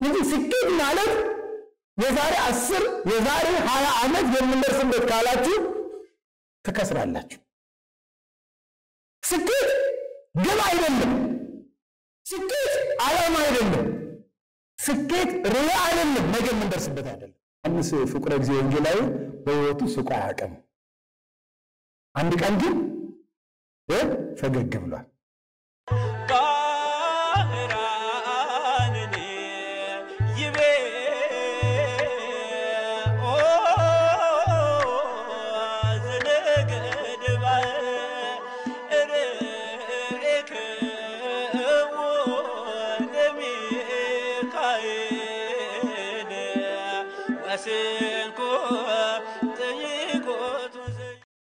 እንግዲህ ስኬት ማለት የዛሬ አስር የዛሬ ሀያ ዓመት የምንደርስበት ካላችሁ ትከስራላችሁ። ስኬት ግብ አይደለም። ስኬት ዓላማ አይደለም። ስኬት ርዕይ አይደለም። ነገ የምንደርስበት አይደለም። ዮሐንስ ፍቁረ ጊዜ ወንጌላዊ በሕይወቱ ስቆ አያውቅም። አንድ ቀን ግን ፈገግ ብሏል። ባህራንን ይቤ ኦ ዘነገድ ርኤክዎ ለሚካኤል ወስንኮ ጠይቆቱ ዘ-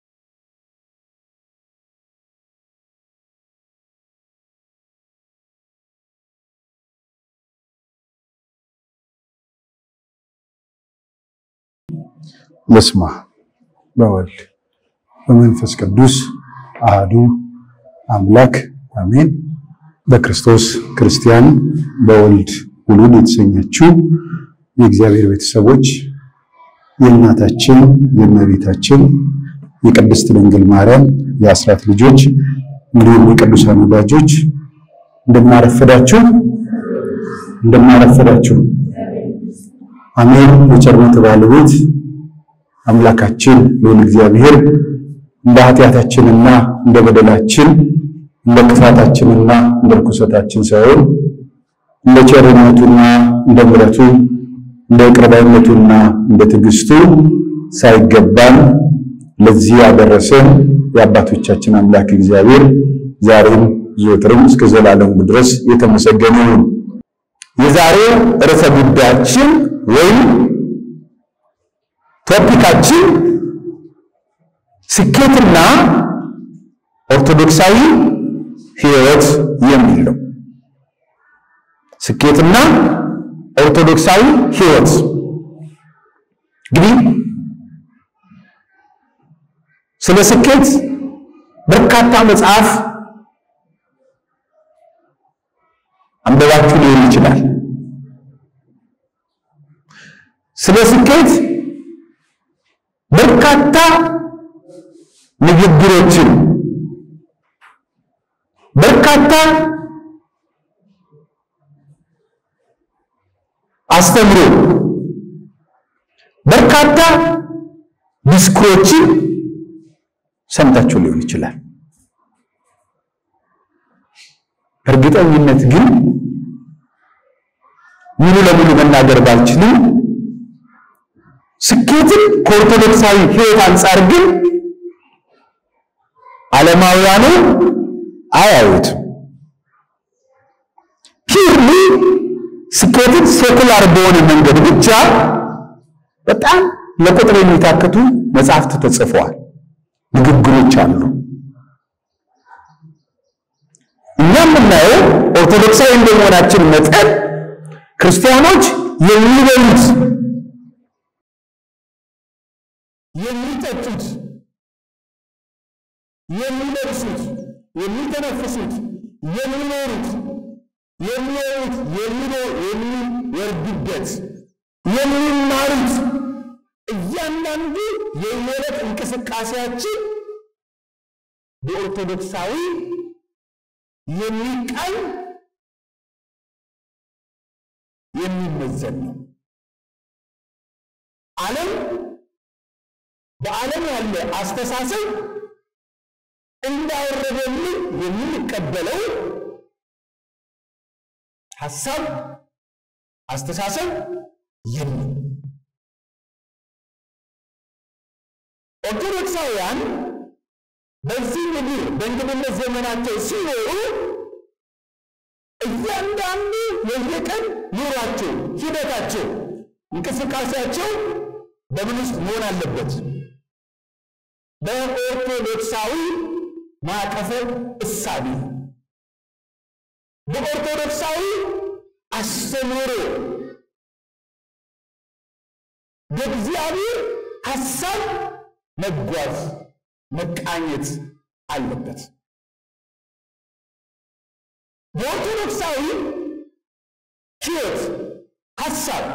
በስመ አብ በወልድ በመንፈስ ቅዱስ አህዱ አምላክ አሜን። በክርስቶስ ክርስቲያን በወልድ ውሉድ የተሰኛችው የእግዚአብሔር ቤተሰቦች የእናታችን የእመቤታችን የቅድስት ድንግል ማርያም የአስራት ልጆች እንዲሁም የቅዱሳን ወዳጆች እንደምናረፈዳችሁ እንደምናረፈዳችሁ አሜን። የቸርነት ባለቤት አምላካችን ልዑል እግዚአብሔር እንደ ኃጢአታችንና እንደ በደላችን እንደ ክፋታችንና እንደ ርኩሰታችን ሳይሆን እንደ ቸርነቱና እንደ ምሕረቱ እንደ ይቅር ባይነቱና እንደ ትዕግስቱ ሳይገባን ለዚህ ያደረሰን የአባቶቻችን አምላክ እግዚአብሔር ዛሬም ዘወትርም እስከ ዘላለሙ ድረስ የተመሰገነ ይሁን። የዛሬው ርዕሰ ጉዳያችን ወይም ቶፒካችን ስኬትና ኦርቶዶክሳዊ ሕይወት የሚል ነው። ስኬትና ኦርቶዶክሳዊ ሕይወት እንግዲህ ስለ ስኬት በርካታ መጽሐፍ አንበባችሁ ሊሆን ይችላል። ስለ ስኬት በርካታ ንግግሮችን በርካታ አስተምሮ በርካታ ዲስኩሮችን ሰምታችሁ ሊሆን ይችላል። እርግጠኝነት ግን ሙሉ ለሙሉ መናገር ባልችልም ስኬትን ከኦርቶዶክሳዊ ሕይወት አንጻር ግን ዓለማውያኑ አያዩትም። ፒርሊ ስኬትን ሴኩላር በሆነ መንገድ ብቻ በጣም ለቁጥር የሚታክቱ መጽሐፍት ተጽፈዋል፣ ንግግሮች አሉ። እኛ የምናየው ኦርቶዶክሳዊ እንደመሆናችን መጠን ክርስቲያኖች የሚበሉት የሚጠጡት የሚለብሱት የሚተነፍሱት የሚኖሩት የሚወሩት የሚወርዱበት የሚማሩት እያንዳንዱ የየዕለት እንቅስቃሴያችን በኦርቶዶክሳዊ የሚቃኝ የሚመዘን ነው። ዓለም በዓለም ያለ አስተሳሰብ እንዳወረደልን የምንቀበለው ሐሳብ አስተሳሰብ የለም። ኦርቶዶክሳውያን በዚህ ምድር በእንግድነት ዘመናቸው ሲኖሩ እያንዳንዱ የየቀን ኑሯቸው፣ ሂደታቸው፣ እንቅስቃሴያቸው በምን ውስጥ መሆን አለበት? በኦርቶዶክሳዊ ማዕቀፈ እሳቤ በኦርቶዶክሳዊ አስተምህሮ በእግዚአብሔር ሐሳብ መጓዝ መቃኘት አለበት። በኦርቶዶክሳዊ ሕይወት ሀሳብ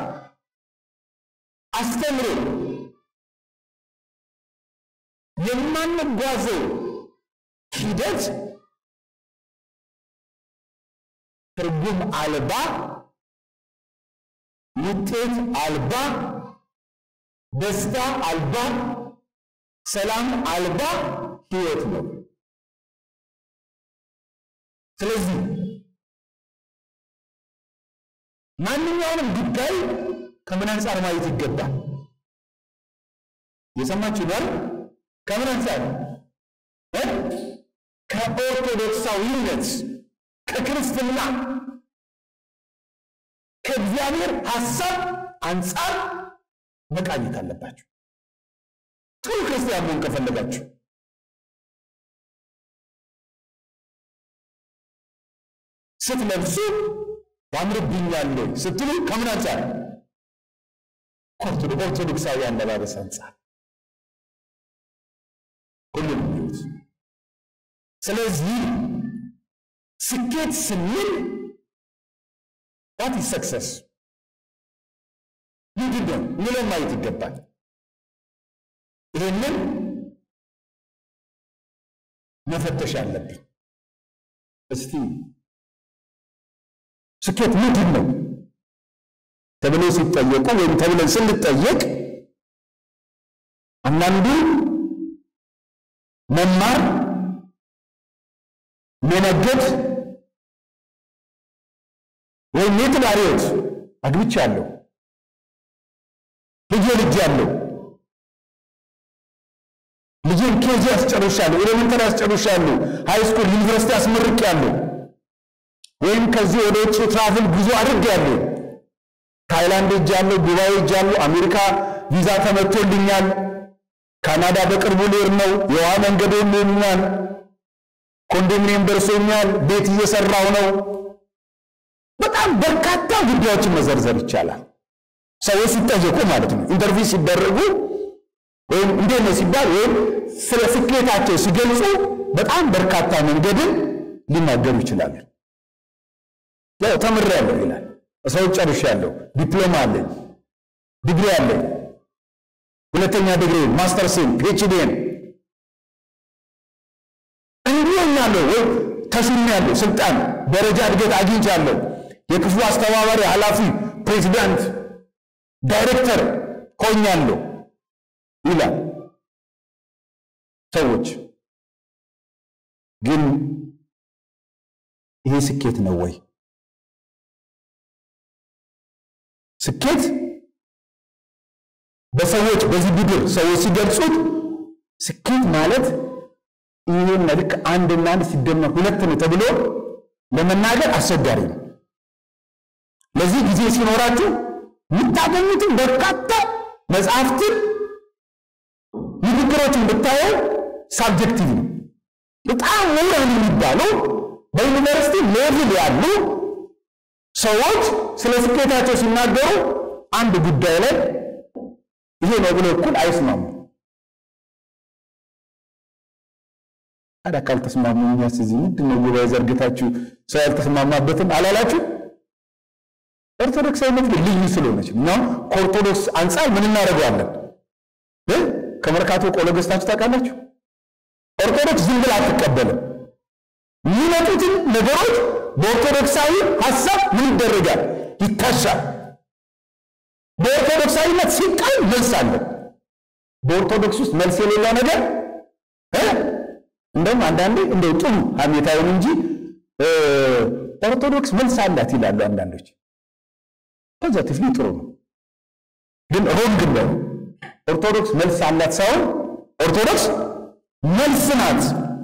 አስተምሮ የማንጓዘው ሂደት ትርጉም አልባ ውጤት አልባ ደስታ አልባ ሰላም አልባ ህይወት ነው። ስለዚህ ማንኛውንም ጉዳይ ከምን አንጻር ማየት ይገባል? የሰማችሁ ይባል ከምን አንጻር እ ከኦርቶዶክሳዊነት ከክርስትና ከእግዚአብሔር ሐሳብ አንጻር መቃኘት አለባችሁ። ጥሩ ክርስቲያን መሆን ከፈለጋችሁ ስትለብሱ ያምርብኛል ወይ ስትሉ ከምን አንጻር? ኦርቶዶክሳዊ አለባበስ አንጻር ሁሉም ይሁት። ስለዚህ ስኬት ስንል ዋት ኢዝ ሰክሰስ ምንድን ነው የሚለው ማየት ይገባል። ይህንን መፈተሽ አለብን። እስቲ ስኬት ምንድን ነው ተብለው ሲጠየቁ ወይም ተብለን ስንጠየቅ አንዳንዱ መማር፣ መነገድ ወይም የትዳር ሕይወት አግብቻለሁ፣ ልጄ ልጅ ያለው ልጄን ኬጂ ያስጨርሻለሁ፣ ኤሌመንተሪ ያስጨርሻለሁ፣ ሃይ ስኩል ዩኒቨርሲቲ ያስመርቄያለሁ፣ ወይም ከዚህ ወደ ውጭ ትራቭል ጉዞ አድርጌያለሁ፣ ታይላንድ ሄጃለሁ፣ ዱባይ ሄጃለሁ፣ አሜሪካ ቪዛ ተመቶልኛል፣ ካናዳ በቅርቡ ልሄድ ነው፣ የውሃ መንገድ ሆኖልኛል፣ ኮንዶሚኒየም ደርሶኛል፣ ቤት እየሰራሁ ነው። በጣም በርካታ ጉዳዮችን መዘርዘር ይቻላል። ሰዎች ሲጠየቁ ማለት ነው ኢንተርቪው ሲደረጉ ወይም እንዴት ነው ሲባል ወይም ስለ ስኬታቸው ሲገልጹ በጣም በርካታ መንገድን ሊናገሩ ይችላሉ። ያው ተምሬያለሁ ይላል፣ ሰው ጨርሻለሁ፣ ዲፕሎማ አለኝ፣ ዲግሪ አለኝ፣ ሁለተኛ ዲግሪ ማስተርስን፣ ፒኤችዲን እንዲሆኛለሁ ወይ ተሹሜያለሁ፣ ስልጣን ደረጃ እድገት አግኝቻለሁ፣ የክፍሉ አስተባባሪ ኃላፊ፣ ፕሬዚዳንት፣ ዳይሬክተር ሆኛለሁ ይላል። ሰዎች ግን ይሄ ስኬት ነው ወይ? ስኬት በሰዎች በዚህ ቡድን ሰዎች ሲገልጹት ስኬት ማለት ይህን ልክ አንድና አንድ ሲደመር ሁለት ነው ተብሎ ለመናገር አስቸጋሪ ነው። ለዚህ ጊዜ ሲኖራችሁ የምታገኙትን በርካታ መጽሐፍትን ንግግሮችን ብታየው ሳብጀክቲቭ ነው። በጣም ምሁራን የሚባሉ በዩኒቨርሲቲ ሌቭል ያሉ ሰዎች ስለ ስኬታቸው ሲናገሩ አንድ ጉዳይ ላይ ይሄ ነው ብሎ እኩል አይስማሙ። ታዲያ ካልተስማሙ እኛስ እዚህ ምንድን ነው ጉባኤ ዘርግታችሁ ሰው ያልተስማማበትን አላላችሁ? ኦርቶዶክሳዊነት ግን ልዩ ስለሆነች እኛም ከኦርቶዶክስ አንጻር ምን እናደርገዋለን? ከመርካቶ ቆሎ ገዝታችሁ ታውቃላችሁ? ኦርቶዶክስ ዝም ብላ አትቀበልም። የሚመጡትን ነገሮች በኦርቶዶክሳዊ ሀሳብ ምን ይደረጋል? ይታሻል። በኦርቶዶክሳዊነት ሲቃል መልስ አለ። በኦርቶዶክስ ውስጥ መልስ የሌለው ነገር እንደውም አንዳንዴ እንደው ጥሩ ሀሜታውን እንጂ ኦርቶዶክስ መልስ አላት ይላሉ አንዳንዶች። ፖዘቲቭሊ ጥሩ ነው፣ ግን ሮንግ ነው። ኦርቶዶክስ መልስ አላት ሳይሆን ኦርቶዶክስ መልስ ናት።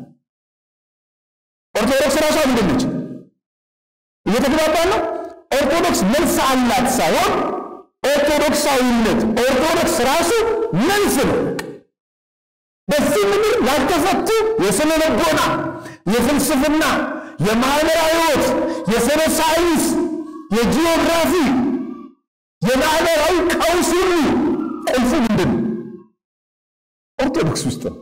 ኦርቶዶክስ ራሷ ምንድን ነች? እየተግባባ ነው። ኦርቶዶክስ መልስ አላት ሳይሆን ኦርቶዶክሳዊነት ኦርቶዶክስ ራሱ መልስ ነው። በዚህ ምድር ላልተፈቱ የስነ ልቦና፣ የፍልስፍና፣ የማህበራዊ ሕይወት፣ የስነ ሳይንስ፣ የጂኦግራፊ፣ የማህበራዊ ቀውስ ሁሉ ቁልፉ ምንድን ነው? ኦርቶዶክስ ውስጥ ነው።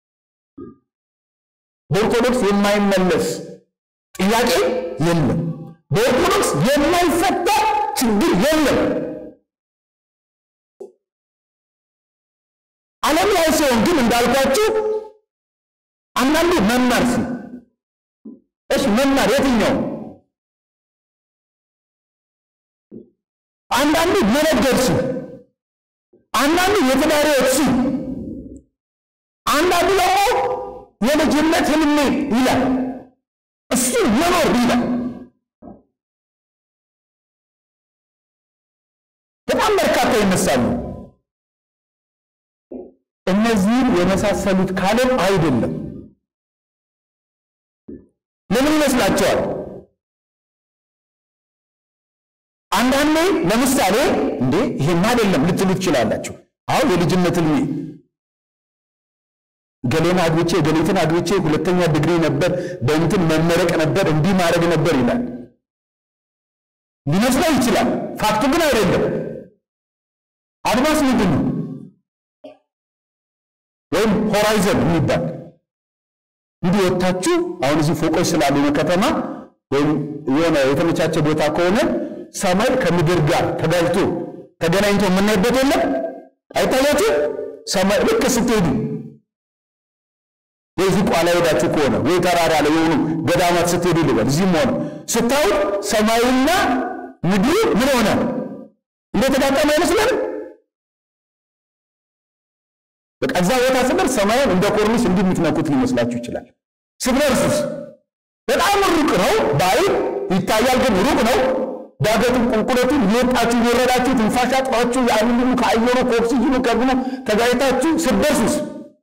በኦርቶዶክስ የማይመለስ ጥያቄ የለም። በኦርቶዶክስ የማይፈታ ችግር የለም። ዓለም ላይ ሲሆን ግን እንዳልኳችሁ አንዳንዱ መማር ሲ እሺ መማር የትኛው አንዳንዱ መነገድ ሲ አንዳንዱ የተማሪዎች ሲ አንዳንዱ ደግሞ የልጅነት ህልሜ ይላል እሱ መኖር ይላል በጣም በርካታ ይነሳሉ እነዚህን የመሳሰሉት ካለም አይደለም ለምን ይመስላቸዋል አንዳንዴ ለምሳሌ እንዴ ይሄማ አይደለም ልትሉ ትችላላችሁ አሁን የልጅነት ህልሜ ገሌን አግብቼ ገሌትን አግብቼ ሁለተኛ ዲግሪ ነበር በእንትን መመረቅ ነበር እንዲህ ማድረግ ነበር ይላል ሊመስለው ይችላል ፋክቱ ግን አይደለም አድማስ ምንድን ነው ወይም ሆራይዘን የሚባል እንዲህ ወጥታችሁ አሁን እዚህ ፎቆች ስላሉ ከተማ ወይም የሆነ የተመቻቸ ቦታ ከሆነ ሰማይ ከምድር ጋር ተጋጅቶ ተገናኝቶ የምናይበት የለም አይታያችሁ ሰማይ ልክ ስትሄዱ ወይ ዝቋላ ሄዳችሁ ከሆነ ወይ ተራራ ላይ የሆኑ ገዳማት ስትሄዱ ልበል እዚህም ሆነ ስታዩት ሰማዩና ምድሩ ምን ሆነ እንደተጋጠመ አይመስልም በቃ እዛ ቦታ ስደርስ ሰማዩን እንደ ኮርኒስ እንዲህ የምትነኩት ሊመስላችሁ ይችላል ስትደርሱስ በጣም ሩቅ ነው በአይን ይታያል ግን ሩቅ ነው ዳገቱን ቁልቁለቱን እየወጣችሁ እየወረዳችሁ ትንፋሽ አጥሯችሁ ያንን ሁሉ ከአየሩ ከኦክሲጅኑ ከብኑ ተጋይታችሁ ስትደርሱስ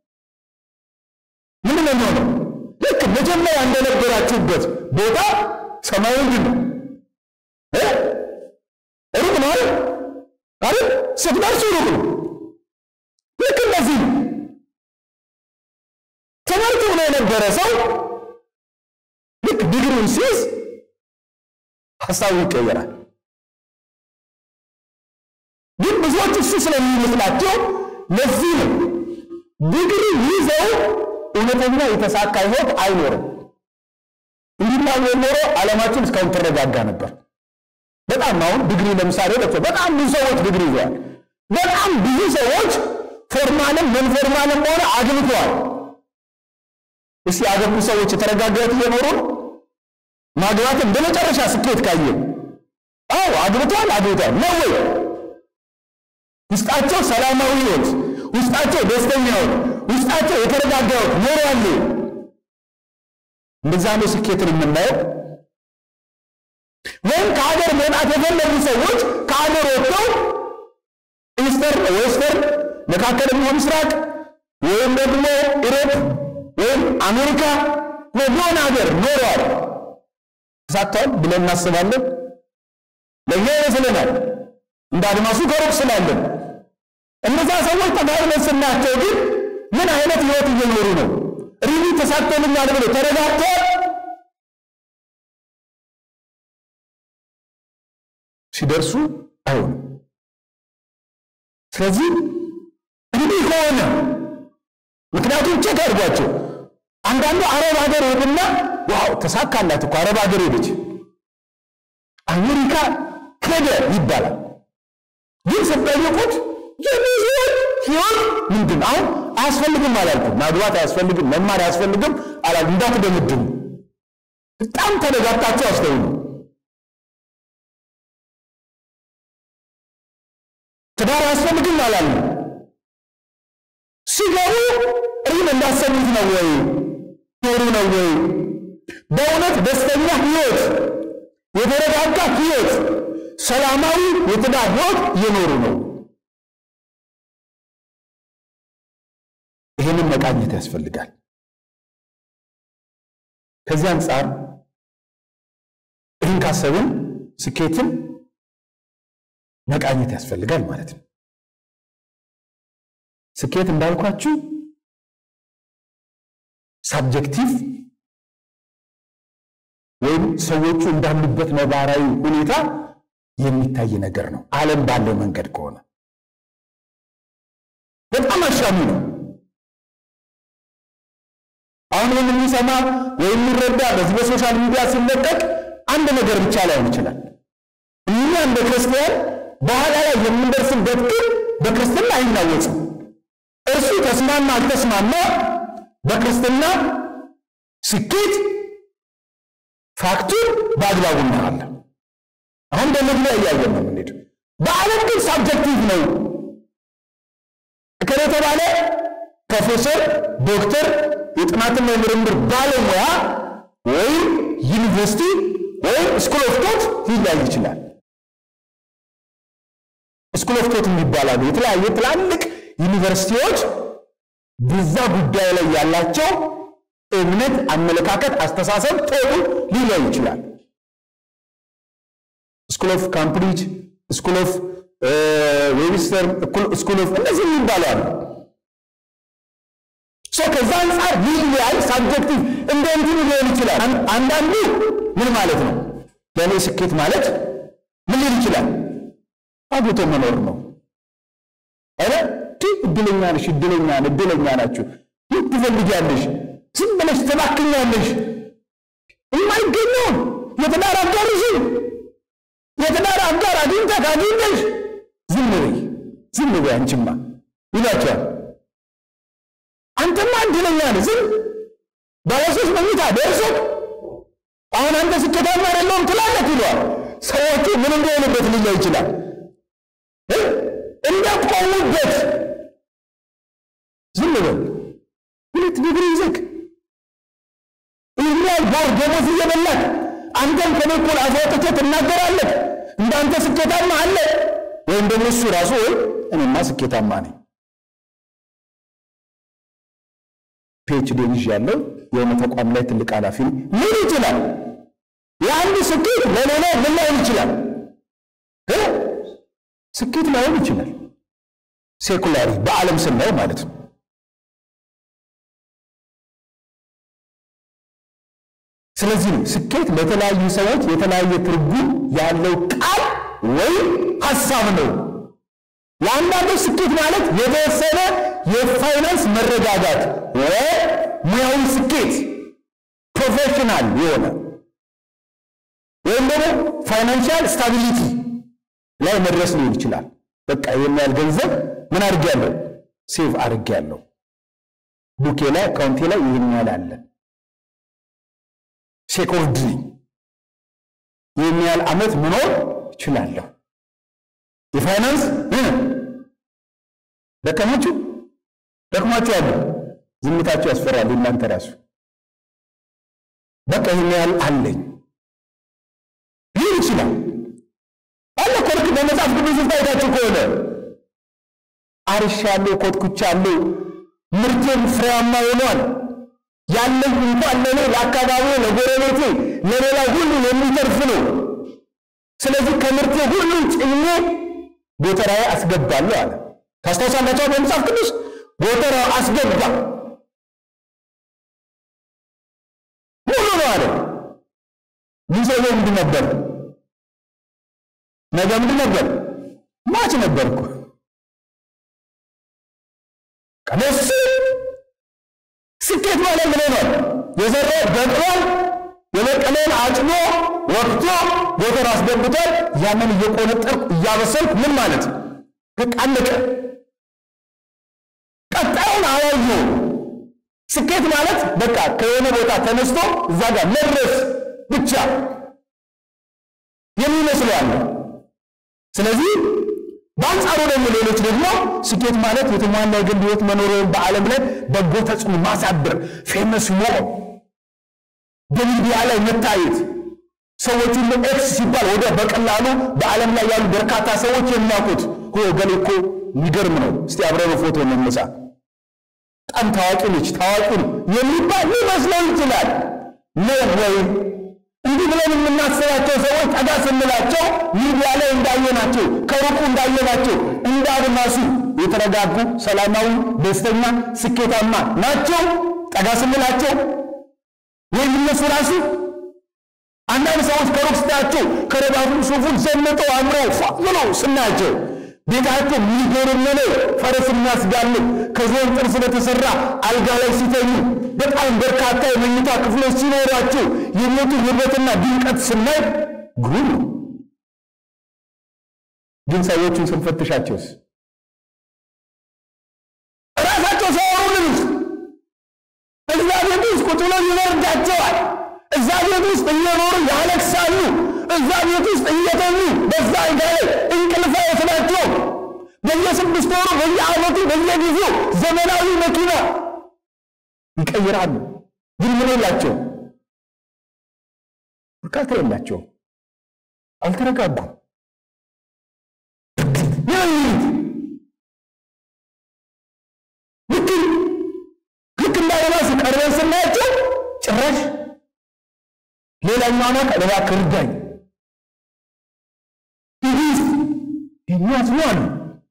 ምን ነው የሚሆነው? ልክ መጀመሪያ እንደነበራችሁበት ቦታ ሰማዩ ምንድን ነው እ ሩቅ ነው አይደል? አይደል? ስትደርሱ ሩቅ ነው። ልክ እንደዚህ ነው። ትምህርት ብሎ የነበረ ሰው ልክ ዲግሪውን ሲይዝ ሀሳቡ ይቀየራል። ግን ብዙዎች እሱ ስለሚመስላቸው ለዚህ ነው ዲግሪ ይዘው እውነተኛ የተሳካ ህይወት አይኖርም። እንዲህ ኖሮ ዓለማችን እስካሁን ትረጋጋ ነበር። በጣም አሁን ዲግሪ ለምሳሌ ለቸው በጣም ብዙ ሰዎች ዲግሪ ይዘዋል። በጣም ብዙ ሰዎች ፎርማልም ምን ፎርማልም ሆነ አግብተዋል። እስቲ ያገቡ ሰዎች የተረጋጋ ህይወት እየኖሩ ነው። ማግባትን በመጨረሻ ስኬት ካየ አዎ አግብተዋል አግብተዋል ነው ወይ ውስጣቸው ሰላማዊ ህይወት ውስጣቸው ደስተኛ ህይወት ውስጣቸው የተረጋጋ ህይወት ኖሯል እንደዛ ነው ስኬትን የምናየው ወይም ከሀገር መውጣት የፈለጉ ሰዎች ከሀገር ወጥተው ኢስተርን ዌስተርን መካከለኛው ምስራቅ ወይም ደግሞ ኢሮፕ ወይም አሜሪካ የሆነ ሀገር ኖረዋል ተሳክተዋል ብለን እናስባለን። ለእኛ ይመስለናል እንደ አድማሱ ከሩቅ ስላለን። እነዛ ሰዎች ተጋርበን ስናቸው ግን ምን አይነት ህይወት እየኖሩ ነው? ሪሊ ተሳክቶልኛል ብሎ ተረጋግተዋል? ሲደርሱ አይሆንም። ስለዚህ እንዲህ ከሆነ ምክንያቱም ቼክ አድርጓቸው አንዳንዱ አረብ ሀገር ሄድና ዋው ተሳካላት እኮ አረብ ሀገር ሄደች፣ አሜሪካ ሄደ ይባላል። ግን ስትጠይቁት የሚዞር ህይወት ምንድን አሁን አያስፈልግም አላልኩም። ማግባት አያስፈልግም፣ መማር አያስፈልግም አላልኩም። እንዳትደምድሙ። በጣም ተደጋግታችሁ አስተውሉ። ትዳር አያስፈልግም አላልኩም። ሲገቡ ሪል እንዳሰቡት ነው ወይ ኖሩ ነው ወይ? በእውነት ደስተኛ ህይወት፣ የተረጋጋ ህይወት፣ ሰላማዊ የትዳር ህይወት እየኖሩ ነው? ይህንን መቃኘት ያስፈልጋል። ከዚህ አንጻር ይህን ካሰብን ስኬትን መቃኘት ያስፈልጋል ማለት ነው። ስኬት እንዳልኳችሁ ሳብጀክቲቭ ወይም ሰዎቹ እንዳሉበት ነባራዊ ሁኔታ የሚታይ ነገር ነው። ዓለም ባለው መንገድ ከሆነ በጣም አሻሚ ነው። አሁን ይህን የሚሰማ ወይም የሚረዳ በዚህ በሶሻል ሚዲያ ሲለቀቅ አንድ ነገር ብቻ ላይሆን ይችላል። እኛ እንደ ክርስቲያን በኋላ ላይ የምንደርስበት ግን በክርስትና አይናወጽም። እርሱ ተስማማ አልተስማማ በክርስትና ስኬት ፋክቱን በአግባቡ እናያለን። አሁን በመግቢያ እያየን ነው የምንሄድ። በዓለም ግን ሳብጀክቲቭ ነው። እከሌ የተባለ ፕሮፌሰር፣ ዶክተር፣ የጥናትና የምርምር ባለሙያ ወይም ዩኒቨርሲቲ ወይም ስኩል ኦፍ ቶት ሊለያይ ይችላል። ስኩል ኦፍ ቶት የሚባላሉ የተለያዩ ትላልቅ ዩኒቨርሲቲዎች በዛ ጉዳይ ላይ ያላቸው እምነት፣ አመለካከት፣ አስተሳሰብ ጦሩ ሊለያይ ይችላል። ስኩል ኦፍ ካምብሪጅ፣ ስኩል ኦፍ ዌብስተር፣ ስኩል ኦፍ እነዚህ የሚባሉ አሉ። ከዛ አንጻር ሊለያይ ሳብጀክቲቭ እንደ እንትኑ ሊሆን ይችላል። አንዳንዱ ምን ማለት ነው? ለእኔ ስኬት ማለት ምን ሊል ይችላል? አግብቶ መኖር ነው። አረ እድለኛ ነሽ፣ እድለኛ እድለኛ ናችሁ። ይህ ትፈልጊያለሽ፣ ዝም ብለሽ ትባክኛለሽ። የማይገኘውን የትዳር አጋርሽን የትዳር አጋር አግኝተህ ካገኘሽ ዝም በይ ዝም በይ አንቺማ ይላቸዋል። አንተማ እድለኛ ነህ፣ ዝም ባለሶስት መኝታ ደርሶ አሁን አንተ ስኬታማ አይደለሁም ትላለህ ይለዋል። ሰዎቹ ምን እንደሆኑበት ሊለይ ይችላል። እንደቆሙበት ዝም በል ሁለት ዲግሪ ይዘህ ይህን ያህል ቦር ደሞዝ እየበላህ አንተም ከኔ እኩል አፍ አውጥተህ ትናገራለህ። እንዳንተ ስኬታማ አለ ወይም ደግሞ እሱ ራሱ ወይ እኔማ ስኬታማ ነኝ ፒኤችዲ ይዣለሁ የሆነ ተቋም ላይ ትልቅ ኃላፊ ነኝ ሊል ይችላል። የአንድ ስኬት ለሌላ ምን ላይሆን ይችላል? ስኬት ላይሆን ይችላል። ሴኩላሪ በዓለም ስናየው ማለት ነው። ስለዚህ ነው ስኬት ለተለያዩ ሰዎች የተለያየ ትርጉም ያለው ቃል ወይም ሀሳብ ነው። ለአንዳንዶች ስኬት ማለት የተወሰነ የፋይናንስ መረጋጋት ወይ ሙያዊ ስኬት ፕሮፌሽናል የሆነ ወይም ደግሞ ፋይናንሻል ስታቢሊቲ ላይ መድረስ ሊሆን ይችላል። በቃ ይህን ያህል ገንዘብ ምን አድርጌያለሁ? ሴቭ አድርጌያለሁ። ቡኬ ላይ አካውንቴ ላይ ይህን ያህል አለ። ሴኮርድ ነኝ። ይህን ያህል ዓመት መኖር እችላለሁ። የፋይናንስ ደከማችሁ ደክማችሁ አለ ዝምታችሁ ያስፈራል። እናንተ ራሱ በቃ ይህን ያህል አለኝ ሊል ይችላል። አለ ኮልክ በመጽሐፍ ቅዱስ ውስጥ አይታችሁ ከሆነ አርሻለሁ፣ ኮትኩቻለሁ፣ ምርቴም ፍሬያማ ሆኗል። ያለኝ እንኳን ለእኔ ለአካባቢው፣ ለጎረቤቴ፣ ለሌላ ሁሉ የሚተርፍ ነው። ስለዚህ ከምርቴ ሁሉ ጭኜ ጎተራዬ አስገባለሁ አለ። ታስታውሳላችሁ? በመጽሐፍ ቅዱስ ጎተራው አስገባ ሙሉ ነው አለ። ይህ ሰውዬው ምንድን ነበር? ነገ ምንድን ነበር? ማች ነበርኩ። ቀደስ ስኬት ማለት ምን ነው? የዘራው በቅሏል፣ የበቀለውን አጭዶ ወቅቶ ጎተራ አስገብቷል። ያንን እየቆነጠርኩ እያበሰልኩ ምን ማለት በቃ አለቀ። ቀጣዩን አላየው። ስኬት ማለት በቃ ከሆነ ቦታ ተነስቶ እዛ ጋር መድረስ ብቻ የሚመስለው አለ። ስለዚህ በአንጻሩ ደግሞ ሌሎች ደግሞ ስኬት ማለት የተሟላ የግል ሕይወት መኖር ወይም በዓለም ላይ በጎ ተጽዕኖ ማሳደር፣ ፌመስ መሆን፣ በሚዲያ ላይ መታየት፣ ሰዎች ሁሉ ኤክስ ሲባል ወደ በቀላሉ በዓለም ላይ ያሉ በርካታ ሰዎች የሚያውቁት ገሌ እኮ የሚገርም ነው፣ እስቲ አብረን ፎቶ እንነሳ፣ በጣም ታዋቂ ነች፣ ታዋቂ ነው የሚባል ሊመስለው ይችላል። ነው ወይም እንዲህ ብለን የምናስባቸው ሰዎች ጠጋ ስንላቸው ሚዲያ ላይ እንዳየናቸው ከሩቁ እንዳየናቸው እንደ አድማሱ የተረጋጉ፣ ሰላማዊ፣ ደስተኛ፣ ስኬታማ ናቸው። ጠጋ ስንላቸው ወይም እነሱ ራሱ አንዳንድ ሰዎች ከሩቅ ስታያቸው ከረባቱን ሱፉን ዘንጠው አምረው ፏ ብለው ስናያቸው ቤታቸው የሚገርም ነው። ፈረስ የሚያስጋልብ ከዝሆን ጥርስ ስለተሰራ አልጋ ላይ ሲተኙ በጣም በርካታ የመኝታ ክፍሎች ሲኖሯቸው የሞቱ ውበትና ድምቀት ስናይ ግሩም ነው። ግን ሰዎቹን ስንፈትሻቸውስ ራሳቸው ሲያወሩልንስ እዛ ቤት ውስጥ ቁጭ ብለው ይበርዳቸዋል። እዛ ቤት ውስጥ እየኖሩ ያለቅሳሉ። እዛ ቤት ውስጥ እየተኙ በዛ አልጋ ላይ እንቅልፍ አይወስዳቸው። በየስድስት ወሩ በየዓመቱ በየጊዜው ዘመናዊ መኪና ይቀይራሉ። ግን ምን የላቸው? እርካታ የላቸው። አልተረጋጉም። ልክ ልክ እንዳለባስ ቀርበን ስናያቸው ጭራሽ ሌላኛው አማት እባክህ እርዳኝ ትዕግስት የሚያዝኑ አሉ።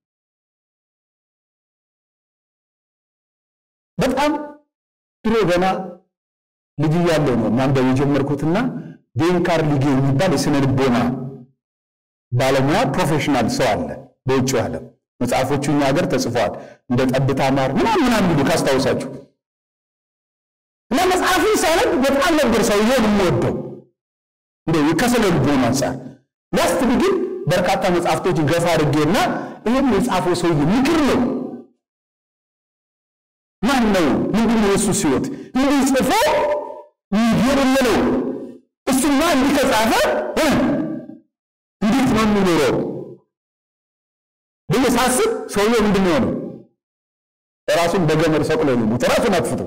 በጣም ድሮ ገና ልጅ እያለሁ ነው ማንበብ የጀመርኩትና ዴን ካርሊጌ የሚባል የስነ ልቦና ባለሙያ ፕሮፌሽናል ሰው አለ በውጭው ዓለም። መጽሐፎቹ እኛ ሀገር ተጽፈዋል። እንደ ጠብታ ማር ምናምን ምናምን የሚሉ ካስታውሳችሁ እና መጽሐፉን ሳነብ በጣም ነበር ሰውዬውን የምወደው እንደ ከስነ ልቦና አንጻር ላስት ግን በርካታ መጽሐፍቶች ገፋ አድርጌና ይህም የጻፈው ሰውዬ ምክር ነው ማን ነው? ምንድን ነው የእሱ ህይወት እንዲህ ጽፎ ይገርም ነው። እሱማ እንዲህ ከጻፈ እንዴት ነው የሚኖረው ብዬ ሳስብ ሰውየው ምንድን ነው የሆነው? ራሱን በገመድ ሰቅሎ ነው የሞተው። ራሱን አጥፍቶ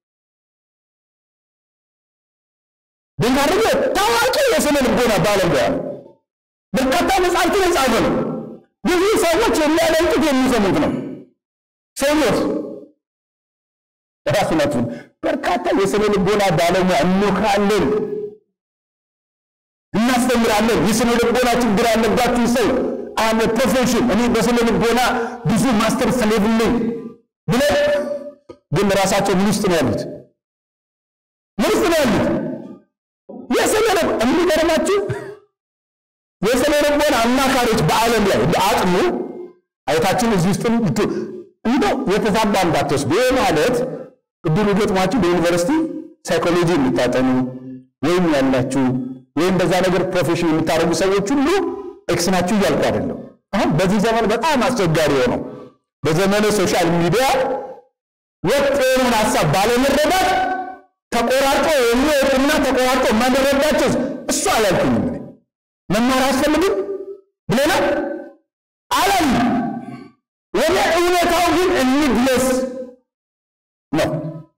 ድንጋርገ ታዋቂ የስነ ልቦና ባለሙያ በርካታ መጽሐፍትን የጻፈ ነው። ብዙ ሰዎች የሚያደንቁት የሚሰሙት ነው። ሰውየው ራሱን አጥፍቶ በርካታ የስነ ልቦና ባለሙያ እንሞክራለን፣ እናስተምራለን። የስነ ልቦና ችግር ያለባችሁ ሰው አመ ፕሮፌሽን እኔ በስነ ልቦና ብዙ ማስተር ስለሌለኝ ብለው ግን ራሳቸው ምን ውስጥ ነው ያሉት? ምን ውስጥ ነው ያሉት? የስነ ልብ የሚገርማችሁ የስነ ልቦና አማካሪዎች በዓለም ላይ አጥኑ አይታችን እዚህ ውስጥ እንደው የተዛባ እንዳትወስዱ። ይህ ማለት እድሉ ገጥሟችሁ በዩኒቨርሲቲ ሳይኮሎጂ የምታጠኑ ወይም ያላችሁ ወይም በዛ ነገር ፕሮፌሽን የምታደርጉ ሰዎች ሁሉ ኤክስ ናችሁ እያልኩ አይደለም። አሁን በዚህ ዘመን በጣም አስቸጋሪ የሆነው በዘመነ ሶሻል ሚዲያ ወጥ የሆነውን ሀሳብ ባለመረዳት ተቆራርጦ የሚወጡና ተቆራርጦ የማንረዳቸው እሱ አላልኩኝም። እኔ መማር አያስፈልግም ብለናል አላል ወደ እውነታው ግን እንድረስ ነው።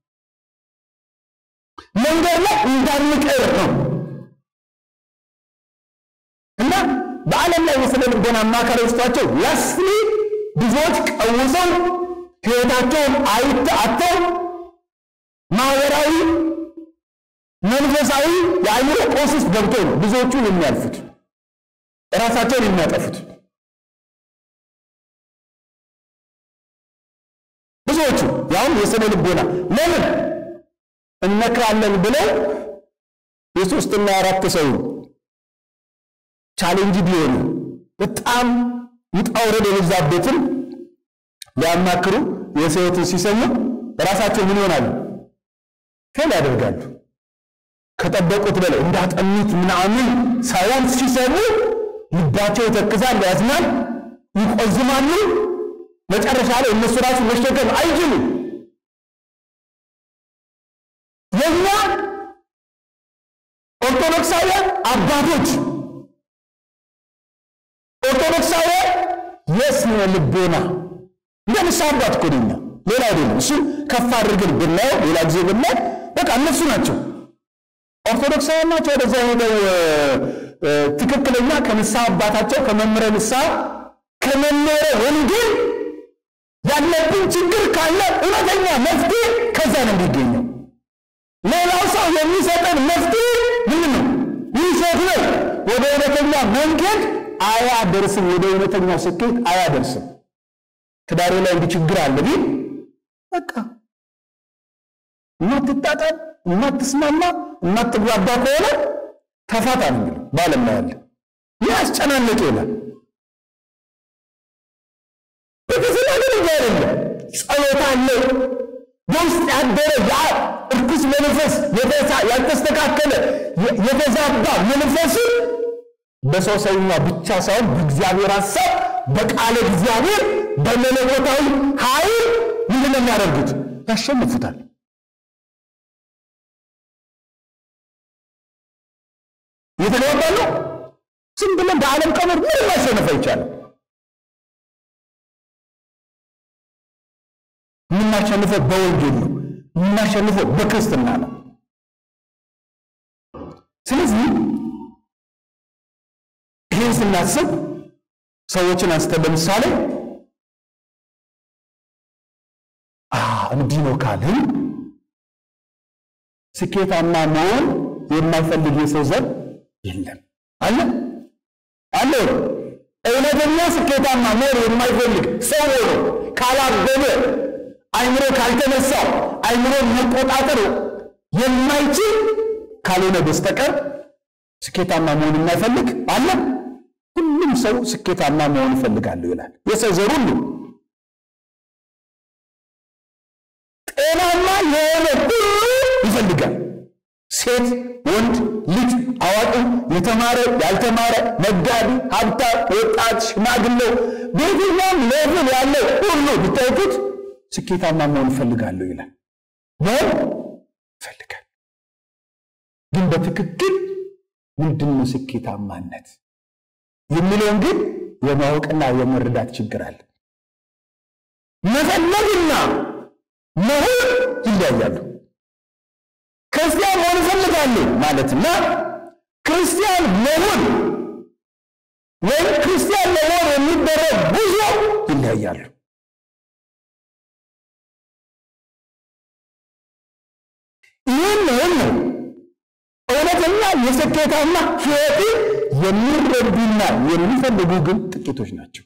መንገድ ላይ እንዳንቀር ነው እና በዓለም ላይ የስነ ልቦና አማካሪ ውስጣቸው ላስሊ ብዙዎች ቀውሰው ሕይወታቸውን አይተ አተው ማህበራዊ፣ መንፈሳዊ የአእምሮ ቀውስ ውስጥ ገብተው ነው ብዙዎቹ የሚያልፉት ራሳቸውን የሚያጠፉት። ብዙዎቹ ያውም የስነ ልቦና ለምን እነክራለን ብለው የሶስትና የአራት ሰው ቻሌንጅ ቢሆኑ በጣም ውጣ ውረድ የበዛበትን ሊያማክሩ የሰዎትን ሲሰሙ ራሳቸው ምን ይሆናሉ? ፌል ያደርጋሉ። ከጠበቁት በላይ እንዳጠኑት ምናምን ሳይሆን ሲሰሙ ልባቸው ይተክዛል፣ ያዝናል፣ ይቆዝማሉ። መጨረሻ ላይ እነሱ ራሱ መሸከም አይችሉም። የኛ ኦርቶዶክሳውያን አባቶች ኦርቶዶክሳውያን የስነ ልቦና እንደ ንስሐ አባት እኮ ነኝ። ሌላ አይደለም። እሱ ከፍ አድርገን ብናየው ሌላ ጊዜ ብናይ በቃ እነሱ ናቸው ኦርቶዶክሳውያን ናቸው። ወደዛ ሄደው ትክክለኛ ከንስሐ አባታቸው ከመምህረ ንስሐ ከመምህረ ወንጌል ያለብን ችግር ካለ እውነተኛ መፍትሄ ከዛ ነው የሚገኘው። ሌላው ሰው የሚሰጠን መፍትሄ ምንድን ነው? ውሸት ነው። ወደ እውነተኛ መንገድ አያደርስም። ወደ እውነተኛው ስኬት አያደርስም። ትዳሬ ላይ እንዲህ ችግር አለ ቢል በቃ የማትጣጣም የማትስማማ የማትግባባ ከሆነ ተፋታ ነው የሚለው በዓለም ላይ ያለ ይህ አስጨናነቅ ይላል። ቤተሰብ ግን እንጂ አይደለም። ጸሎት አለ በውስጥ ያደረ ያ እርኩስ መንፈስ ያልተስተካከለ የተዛባ መንፈስን በሰው ሰውኛ ብቻ ሳይሆን በእግዚአብሔር ሀሳብ በቃለ እግዚአብሔር በመለኮታዊ ኃይል ምንድን ነው የሚያደርጉት? ያሸንፉታል። እየተገባባ ነው። ዝም ብለን በዓለም ቀመር ምንም ማሸነፍ አይቻልም። የምናሸንፈው በወንጌል ነው። የምናሸንፈው በክርስትና ነው። ስለዚህ ይህን ስናስብ ሰዎችን አንስተን ለምሳሌ እንዲህ ነው ካልን ስኬታማ መሆን የማይፈልግ የሰው ዘር የለም። አለ አለ። እውነተኛ ስኬታማ መሆን የማይፈልግ ሰው ሆኖ ካላበበ አይምሮ ካልተነሳው አይምሮ መቆጣጠር የማይችል ካልሆነ በስተቀር ስኬታማ መሆን የማይፈልግ አለ። ሁሉም ሰው ስኬታማ መሆን ይፈልጋለሁ ይላል። የሰው ዘር ሁሉ ጤናማ የሆነ ሁሉ ይፈልጋል። ሴት፣ ወንድ፣ ልጅ፣ አዋቂ፣ የተማረ፣ ያልተማረ፣ ነጋዴ፣ ሀብታም፣ ወጣት፣ ሽማግሌው በየትኛውም ሌቭል ያለው ሁሉ ብታዩት ስኬታማ መሆን ይፈልጋለሁ ይላል። መሆን ይፈልጋል። ግን በትክክል ምንድን ነው ስኬታማነት የሚለውን ግን የማወቅና የመረዳት ችግር አለ። መፈለግና መሆን ይለያያሉ። ክርስቲያን መሆን እፈልጋለሁ ማለትና ክርስቲያን መሆን ወይም ክርስቲያን ለመሆን የሚደረግ ጉዞ ይለያያሉ። ይህን ነው እውነተኛ የስኬታማ ሕይወትን የሚረዱና የሚፈልጉ ግን ጥቂቶች ናቸው።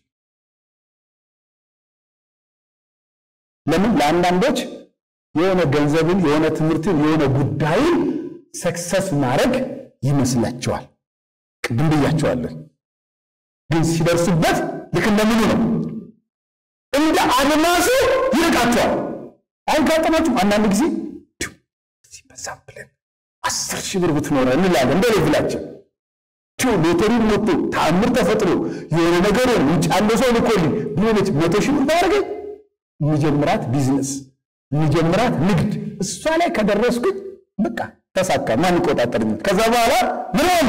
ለምን? ለአንዳንዶች የሆነ ገንዘብን፣ የሆነ ትምህርትን፣ የሆነ ጉዳይን ሰክሰስ ማድረግ ይመስላቸዋል። ቅድም ብያቸዋለን። ግን ሲደርሱበት ልክ እንደምኑ ነው እንደ አድማሱ ይርቃቸዋል። አሁን ካጠናችሁ አንዳንድ ጊዜ በዛም ብለን አስር ሺህ ብር ብትኖረ እንላለን እንደ ሌቭላችን ሎተሪ ሞቶ ተአምር ተፈጥሮ የሆነ ነገር ውጭ ያለው ሰው ልኮልኝ ቢሆነች መቶ ሺህ ብር ታደርገኝ የሚጀምራት ቢዝነስ የሚጀምራት ንግድ እሷ ላይ ከደረስኩኝ በቃ ተሳካ፣ ማን ይቆጣጠርኛል? ከዛ በኋላ ምን ሆነ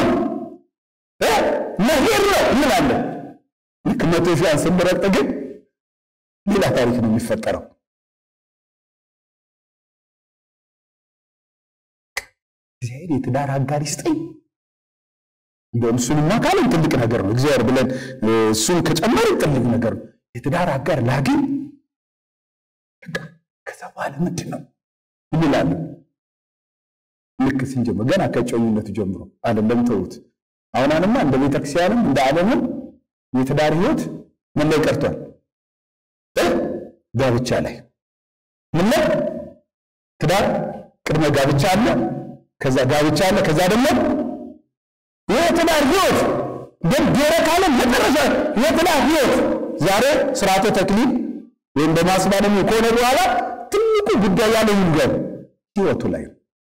መሄድ ነው እንላለን። ልክ መቶ ሺህ ስንረግጥ ግን ሌላ ታሪክ ነው የሚፈጠረው። እግዚአብሔር የትዳር አጋር ይስጠኝ። እንደውም እሱንማ ካልን ትልቅ ነገር ነው። እግዚአብሔር ብለን እሱን ከጨመርን ትልቅ ነገር ነው። የትዳር አጋር ላግኝ ከዛ በኋላ ምንድን ነው እንላለን። ልክ ስንጀምር ገና ከጨኙነቱ ጀምሮ አይደለም ተውት። አሁን አንማ እንደ ቤተክርስቲያንም እንደ ዓለምም የትዳር ህይወት ምን ላይ ቀርቷል? ጋብቻ ላይ ምን ላይ ትዳር ቅድመ ጋብቻ አለ፣ ከዛ ጋብቻ አለ፣ ከዛ ደግሞ የትዳር ህይወት ደገረ ካለ መጨረሻ የትዳር ህይወት ዛሬ ስርዓተ ተክሊል ወይም በማስባለም ከሆነ በኋላ ትልቁ ጉዳይ ያለ ይንገር ህይወቱ ላይ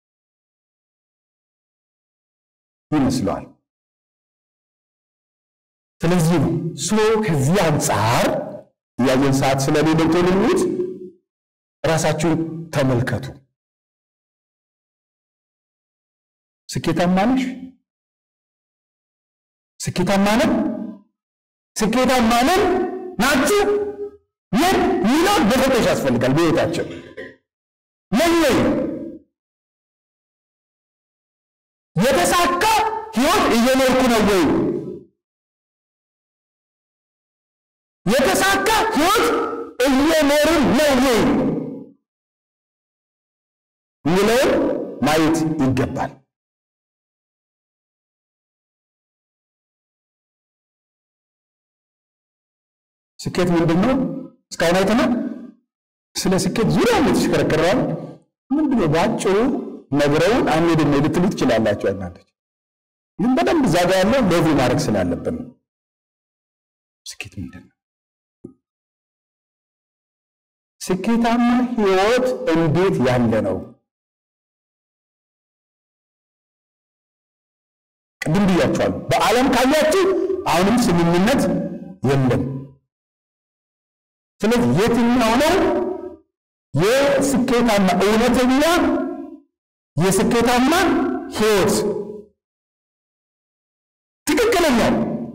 ይመስለዋል። ስለዚህ ነው ሶ ከዚህ አንጻር እያየን ሰዓት ስለሌለ ቶልሙት ራሳችሁን ተመልከቱ። ስኬታማ ነሽ? ስኬታማ ነን? ስኬታማ ነን ናችሁ? ምን ሚለው መፈተሽ ያስፈልጋል። በህይወታችን ምን ነው የተሳካ ህይወት እየኖርኩ ነው ወይ? የተሳካ ህይወት እየኖርን ነው ወይ የሚለውን ማየት ይገባል። ስኬት ምንድን ነው? እስካሁን አይተናል። ስለ ስኬት ዙሪያ የተሽከረከረዋል። ምንድን ነው በአጭሩ ነግረውን አንሄድም ልትሉ ትችላላችሁ። አንዳንዶች ግን በደንብ እዛ ጋ ያለው ሌቭል ማድረግ ስላለብን ነው። ስኬት ምንድን ነው? ስኬታማ ህይወት እንዴት ያለ ነው? ቅድም ብያችኋለሁ። በዓለም ካያችሁ አሁንም ስምምነት የለም። ስለዚህ የትኛው ነው የስኬታማ እውነተኛ የስኬታማ ህይወት ትክክለኛው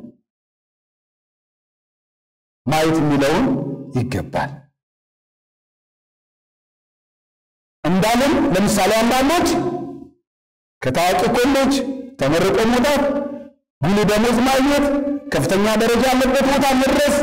ማየት የሚለውን ይገባል። እንዳለም ለምሳሌ አንዳንዶች ከታዋቂ ኮሌጅ ተመርቆ መውጣት፣ ጉልህ ደሞዝ ማግኘት፣ ከፍተኛ ደረጃ ያለበት ቦታ መድረስ፣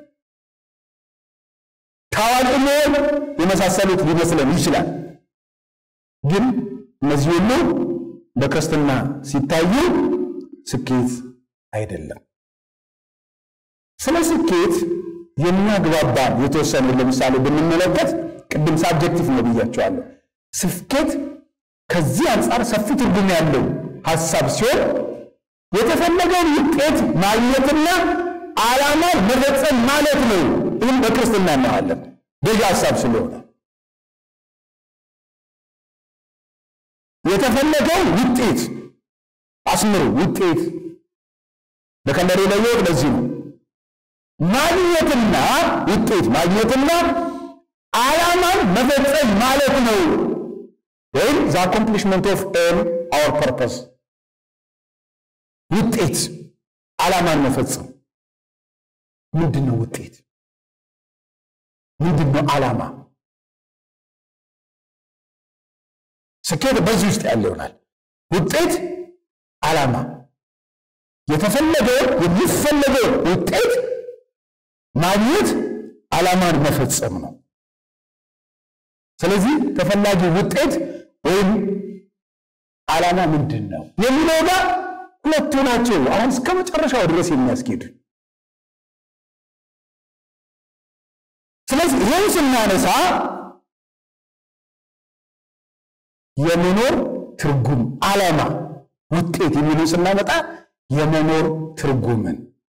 ታዋቂ መሆን የመሳሰሉት ሊመስለን ይችላል። ግን እነዚህ ሁሉ በክርስትና ሲታዩ ስኬት አይደለም። ስለ ስኬት የሚያግባባን የተወሰኑ ለምሳሌ ብንመለከት ቅድም ሳብጀክቲቭ ነው ብያቸዋለሁ። ስኬት ከዚህ አንጻር ሰፊ ትርጉም ያለው ሀሳብ ሲሆን የተፈለገውን ውጤት ማግኘትና ዓላማ መፈጸም ማለት ነው። ይህም በክርስትና እናያለን ገዢ ሀሳብ ስለሆነ የተፈለገውን ውጤት አስምሩ። ውጤት በከለሬ ላይ ወቅ ለዚህ ነው ማግኘትና ውጤት ማግኘትና ዓላማን መፈጸም ማለት ነው። ወይም ዘ አኮምፕሊሽመንት ኦፍ ኤም አወር ፐርፐስ ውጤት ዓላማን መፈጸም ምንድን ነው? ውጤት ምንድን ነው? ዓላማ ስኬት በዚህ ውስጥ ያለ ይሆናል። ውጤት፣ ዓላማ የተፈለገውን የሚፈለገውን ውጤት ማግኘት ዓላማን መፈጸም ነው። ስለዚህ ተፈላጊ ውጤት ወይም ዓላማ ምንድን ነው የሚለው ጋር ሁለቱ ናቸው። አሁን እስከ መጨረሻው ድረስ የሚያስኬድ ስለዚህ ይህን ስናነሳ የመኖር ትርጉም፣ ዓላማ፣ ውጤት የሚሉ ስናመጣ የመኖር ትርጉምን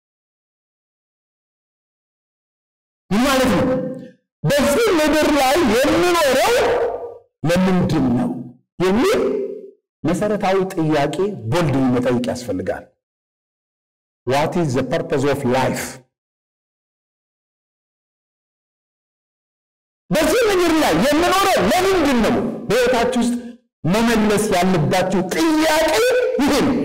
ምን ማለት ነው? በዚህ ምድር ላይ የምኖረው ለምንድን ነው የሚል መሰረታዊ ጥያቄ ቦልድ መጠይቅ ያስፈልጋል። ዋት ኢዝ ዘ ፐርፐዝ ኦፍ ላይፍ? በዚህ ምድር ላይ የምኖረው ለምንድን ነው? በሕይወታችሁ ውስጥ መመለስ ያለባችሁ ጥያቄ ይሄ ነው።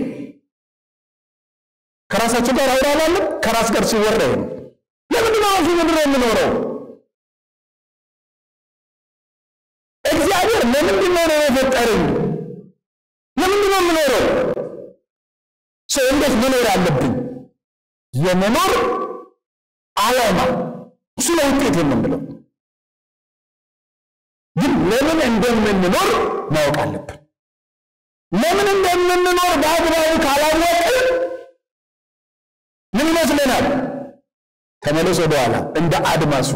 ከራሳችሁ ጋር አውራላለን። ከራስ ጋር ሲወራ ይሄ ነው። ለምንድን ነው እዚህ ምድር የምኖረው? እግዚአብሔር ለምንድን ነው የፈጠረኝ? ለምንድን ነው የምኖረው? ሰው እንዴት መኖር አለብኝ? የመኖር ዓላማ እሱ ነው ውጤት የምንለው። ግን ለምን እንደምንኖር ማወቅ አለብን። ለምን እንደምንኖር በአግባቡ ካላወቅን ምን ይመስለናል? ተመለስ ወደኋላ እንደ አድማሱ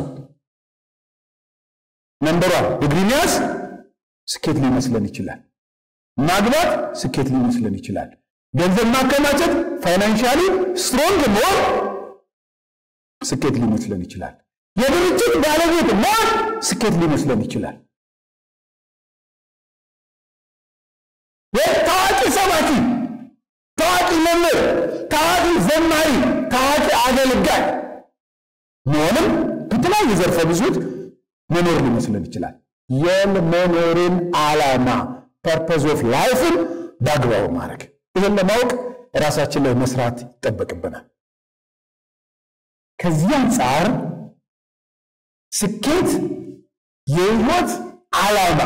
መንበሯን ዲግሪ መያዝ ስኬት ሊመስለን ይችላል። ማግባት ስኬት ሊመስለን ይችላል። ገንዘብ ማከማቸት ፋይናንሻሊ ስትሮንግ መሆን ስኬት ሊመስለን ይችላል። የድርጅት ባለቤት መሆን ስኬት ሊመስለን ይችላል። ታዋቂ ሰባኪ፣ ታዋቂ መምህር፣ ታዋቂ ዘማሪ፣ ታዋቂ አገልጋይ መሆንም በተለያየ ዘርፈ ብዙት መኖር ሊመስለን ይችላል። የመኖርን ዓላማ ፐርፐዝ ኦፍ ላይፍን በአግባቡ ማድረግ ይህን ለማወቅ ራሳችን ላይ መስራት ይጠበቅብናል። ከዚህ አንጻር ስኬት የህይወት ዓላማ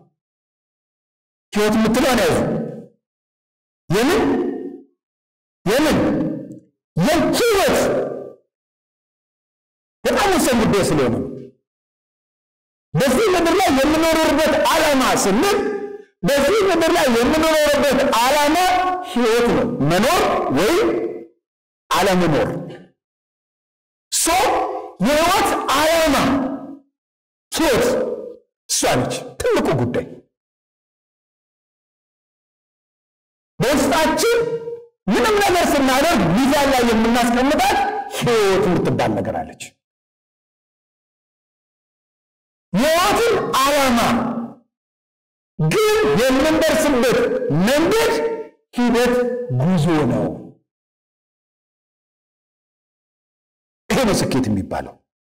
ህይወት የምትለውን ያዙ። የምን የምን የህይወት በጣም ወሳኝ ጉዳይ ስለሆነ ነው። በዚህ ምድር ላይ የምኖርበት ዓላማ ስንል በዚህ ምድር ላይ የምኖርበት ዓላማ ህይወት ነው፣ መኖር ወይም አለመኖር። ሶ የህይወት ዓላማ ህይወት እሷ ነች ትልቁ ጉዳይ። በውስጣችን ምንም ነገር ስናደርግ ሚዛን ላይ የምናስቀምጣት ህይወት የምትባል ነገር አለች። የህይወትን ዓላማ ግን የምንደርስበት መንገድ ሂደት ጉዞ ነው። ይሄ ነው ስኬት የሚባለው።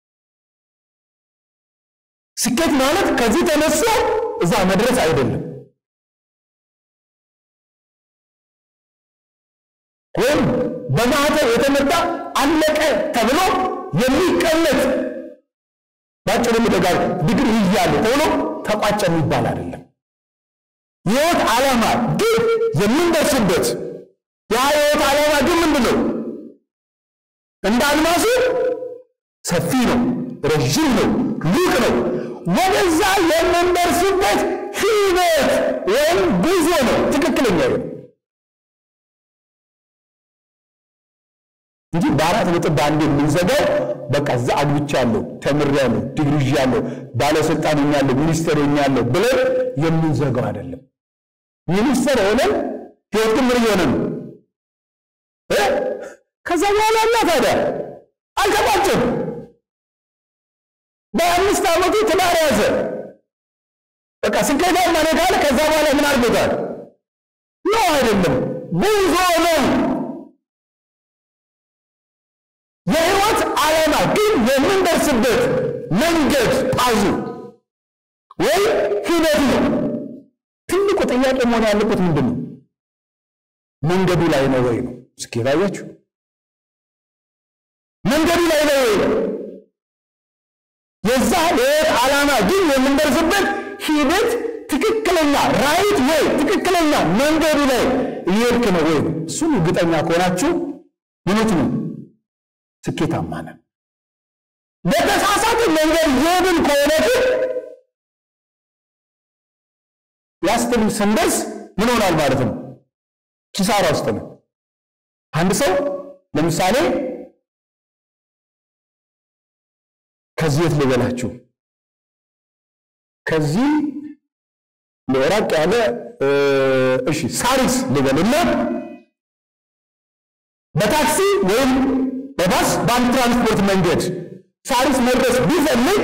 ስኬት ማለት ከዚህ ተነስቶ እዛ መድረስ አይደለም። ወይም በማህተብ የተመታ አለቀ ተብሎ የሚቀመጥ ባጭሩ ምደጋር ዲግሪ ይያለ ተብሎ ተቋጨ የሚባል አይደለም። የህይወት ዓላማ ግን የምንደርስበት ያ የህይወት ዓላማ ግን ምንድን ነው? እንደ አልማሱ ሰፊ ነው፣ ረዥም ነው፣ ሩቅ ነው። ወደዛ የምንደርስበት ሂደት ወይም ጉዞ ነው። ትክክለኛ ነው እንጂ በአራት ነጥብ በአንድ የምንዘጋው በቃ እዛ አግብቻለሁ፣ ተምሬያለሁ፣ ዲግሪ ይዣለሁ፣ ባለስልጣን ሆኛለሁ፣ ሚኒስትር ሆኛለሁ ብለን የምንዘጋው አይደለም። ሚኒስትር ሆነን ህይወት ግን ምን እየሆነ ነው? ከዛ በኋላ እና ታዲያ አልተቋጭም። በአምስት ዓመቱ ትዳር ያዘ። በቃ ስኬታማ ነኝ ካለ ከዛ በኋላ ምን አድርጎታል? ነው አይደለም፣ ጉዞ ነው። የህይወት ዓላማ ግን የምንደርስበት መንገድ ፓዙ ወይ ሂደት ነው። ትልቁ ጥያቄ መሆን ያለበት ምንድን ነው? መንገዱ ላይ ነው ወይ ነው? ስኬት አያችሁ? መንገዱ ላይ ነው ወይ ነው? የዛ የህይወት ዓላማ ግን የምንደርስበት ሂደት ትክክለኛ ራይት ወይ ትክክለኛ መንገዱ ላይ እየሄድክ ነው ወይ ነው? እሱን እርግጠኛ ከሆናችሁ ምኖት ነው ስኬታማ ነን። በተሳሳተ መንገድ እየሄድን ከሆነ ግን ያስትል ስንደርስ ምን ሆናል ማለት ነው? ኪሳራ ውስጥ ነው። አንድ ሰው ለምሳሌ ከዚህ የት ልበላችሁ፣ ከዚህ ራቅ ያለ እሺ፣ ሳሪስ ልበልና በታክሲ ወይም በባስ በአንድ ትራንስፖርት መንገድ ሳሪስ መድረስ ቢፈልግ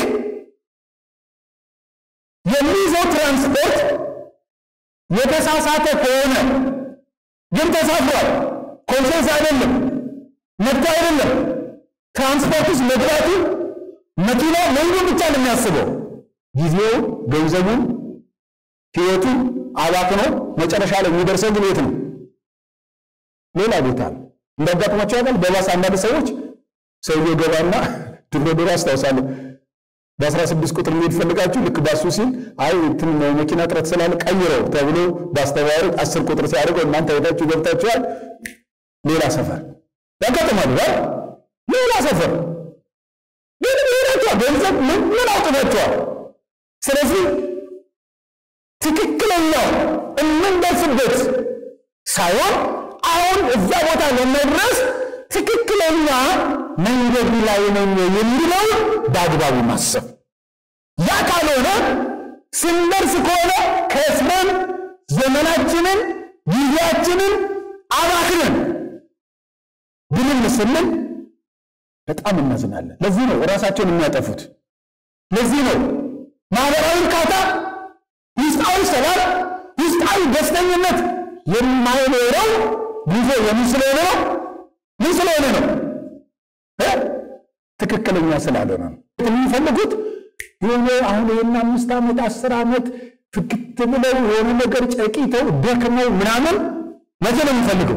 የሚይዘው ትራንስፖርት የተሳሳተ ከሆነ ግን ተሳፍሯል፣ ኮንሴንስ አይደለም፣ መብት አይደለም። ትራንስፖርት ውስጥ መግባቱ መኪና መንገዱ ብቻ ነው የሚያስበው። ጊዜው፣ ገንዘቡን፣ ህይወቱን አባክኖ መጨረሻ ላይ የሚደርሰው ግን የት ነው? ሌላ ቦታ ነው። እንዳጋጥሟቸው ያውቃል። በባስ አንዳንድ ሰዎች ሰውየው ገባና ድሮ ድሮ አስታውሳለሁ በአስራ ስድስት ቁጥር መሄድ ፈልጋችሁ ልክ ባሱ ሲል አይ እንትን መኪና እጥረት ስላለ ቀይረው ተብሎ በአስተባባሪ አስር ቁጥር ሲያደርገው እናንተ ሄዳችሁ ገብታችኋል። ሌላ ሰፈር ያጋጥማሉ። ሌላ ሰፈር ምን ሄዳችኋል? ገንዘብ ምን ምን አውጥታችኋል? ስለዚህ ትክክለኛው የምንደርስበት ሳይሆን አሁን እዛ ቦታ ለመድረስ ትክክለኛ መንገዱ ላይ ነኝ የሚለው በአግባቡ ማሰብ። ያ ካልሆነ ስንደርስ ከሆነ ከስመን ዘመናችንን ጊዜያችንን አባክነን ብልን ስንል በጣም እናዝናለን። ለዚህ ነው ራሳቸውን የሚያጠፉት። ለዚህ ነው ማህበራዊ እርካታ፣ ውስጣዊ ሰላም፣ ውስጣዊ ደስተኝነት የማይኖረው ጉዞ የምን ስለሆነ ነው? ምን ስለሆነ ነው? ትክክለኛ ስላልሆነ ነው። የሚፈልጉት የሆነ አሁን ይህን አምስት ዓመት አስር ዓመት ፍክት ብለው የሆነ ነገር ጨቂተው ደክመው ምናምን መቼ ነው የሚፈልገው?